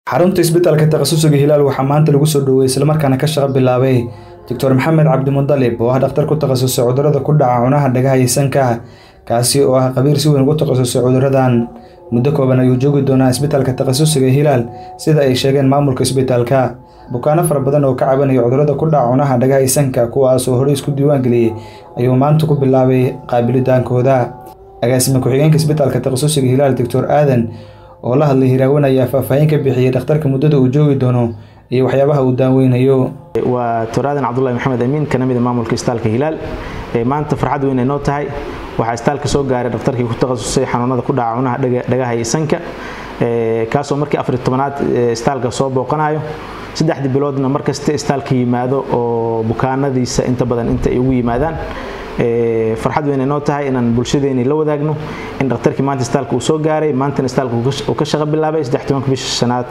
xarunta isbitaalka takhasusiga hilaal waxaa maanta lagu soo dhoweeyey islamarkaana ka shaqo bilaabay doctor maxamed cabdimudalib oo ah dhakhtar ku takhasusay cudurrada ku dhaca cunaha dhagaha iyo sanka kaasi oo ah qabiir si weyn ugu takhasusay cudurradan muddo kooban ayuu joogi doonaa isbitaalka takhasusiga hilaal sida ay sheegeen maamulka isbitaalka bukaano fara badan oo ka cabanaya cudurrada ku dhaca cunaha dhagaha iyo sanka kuwaas oo horey isku diiwaan geliyey ayuu maanta ku bilaabay qaabilitaankooda agaasime ku-xigeenka isbitaalka takhasusiga hilaal doctor aadan oo la hadlay hiraawan ayaa faahfaahin ka bixiyey dhakhtarka muddada uu joogi doono iyo waxyaabaha uu daaweynayo waa doctor aadan cabdullahi maxamed amiin kana mid a maamulka isbitaalka hilaal maanta farxad weyn ay noo tahay waxaa isbitaalka soo gaaray dhakhtarkii ku takhasusay xanuunada ku dhaca cunaha dhagaha iyo sanka kaasoo markii afar tobanaad isbitaalka soo booqanayo saddexdii biloodna markasta isbitaalka yimaado oo bukaanadiisa inta badan inta ay ugu yimaadaan farxad weyn ay noo tahay inaan bulshadeeni la wadaagno in dhakhtarkii maanta isbitaalka uu soo gaaray maantana isbitaalka uu ka shaqo bilaabay bisha shanaad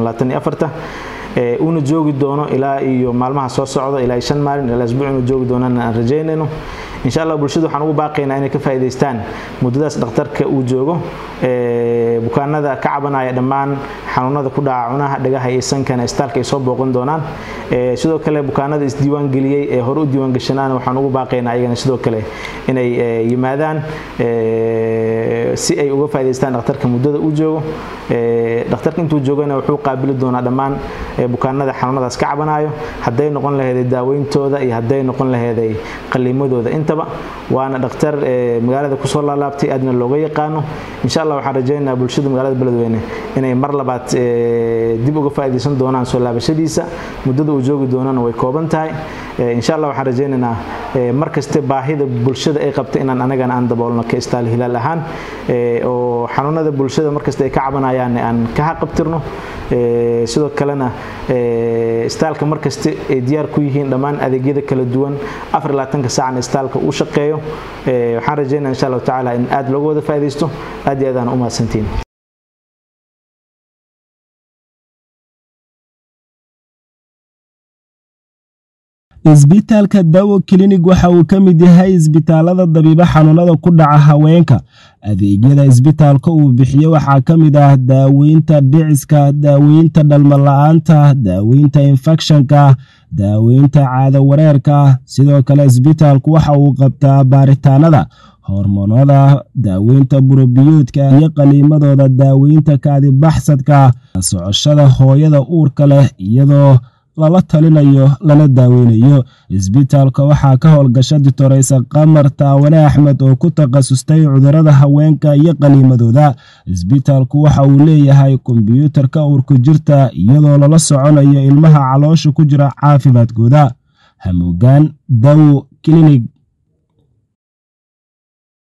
ee uuna joogi doono ilaa iyo maalmaha soo socda ilaa shan maalin ilaa isbuuc inuu joogi doonana aan rajaynayno insha allah bulshada waxaan ugu baaqaynaa inay ka faa'iidaystaan muddadaas dhakhtarka uu joogo bukaanada ka cabanaya dhammaan xanuunada ku dhaca cunaha dhagaha iyo sankana isbitaalka ay soo booqan doonaan sidoo kale bukaanada isdiiwaan geliyey ee hore u diiwaan gashanaana waxaan ugu baaqaynaa ayagana sidoo kale inay yimaadaan si ay uga faa'iidaystaan dhakhtarka muddada uu joogo dhakhtarka intuu joogana wuxuu qaabili doonaa dhammaan bukaanada xanuunadaas ka cabanayo hadday noqon laheeday daaweyntooda iyo hadday noqon laheeday qaliimadooda intaba waana dhakhtar magaalada kusoo laalaabtay aadna looga yaqaano insha allah waxaan rajaynaynaa bulshada magaalada beledweyne inay mar labaad dib uga faa'iidaysan doonaan soo laabashadiisa muddada uu joogi doonana way kooban tahay insha allah waxaan rajaynaynaa mar kaste baahida bulshada ay qabta inaan anagana aan daboolno ka istaal hilaal ahaan oo xanuunada bulshada markasta ay ka cabanayaan aan ka haqabtirno sidoo kalena istaalka markasta ay diyaar ku yihiin dhammaan adeegyada kala duwan afar labaatanka saacna istaalka uu shaqeeyo waxaan rajaynaa insha allahu tacaala in aad looga wada faa'iidaysto aad iyo aadaan u mahadsantiin isbitaalka dawo klinig waxa uu ka mid yahay isbitaalada dabiibo xanuunada ku dhaca haweenka adeegyada isbitaalka uu bixiyo waxaa ka mid ah daaweynta dhiciska daaweynta dhalmala-aanta daaweynta infekshanka daaweynta caado wareerka sidoo kale isbitaalku waxa uu qabtaa baaritaanada hormoonada daaweynta burobiyoodka iyo qaliimadooda daaweynta kaadibaxsadka socoshada hooyada uurka leh iyadoo lala talinayo lana daaweynayo isbitaalka waxaa ka howlgasha ditoreysa qamar taawane axmed oo ku takhasustay cudurada haweenka iyo qaniimadooda isbitaalku waxa uu leeyahay kombyuutarka uurku jirta iyadoo lala soconayo ilmaha caloosha ku jira caafimaadkooda hamuugaan dawo klinig